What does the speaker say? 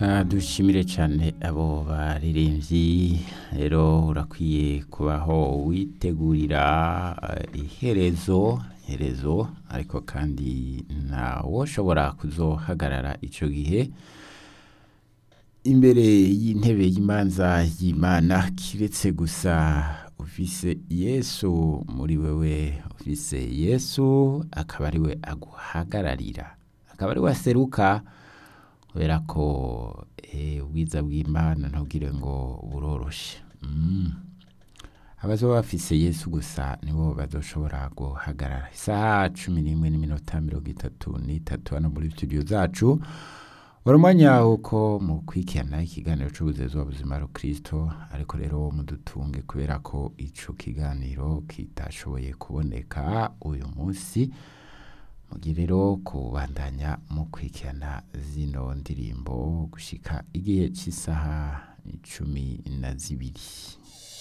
reka dushimire cyane abo baririmbyi rero urakwiye kubaho witegurira eh, iherezo iherezo ariko kandi ntawe ushobora kuzohagarara icyo gihe imbere y'intebe y'imanza y'imana kiretse gusa ufise yesu muri wewe ufise yesu akaba ari we aguhagararira akaba ari we aseruka kubera ko eh, ubwiza bw'imana ntubwire ngo buroroshe Mm. abazoba bafise yesu gusa nibo bazoshobora guhagarara isaha cumi n'imwe n'iminota mirongo itatu n'itatu hano muri studio zacu wari umwanya wuko mukurikirana ikiganiro c'ubuzezi w'ubuzima rukristo ariko rero mudutunge kubera ko ico kiganiro kitashoboye kuboneka uyu munsi mugire rero kubandanya mukurikirana zino ndirimbo gushika igihe c'isaha cumi na zibiri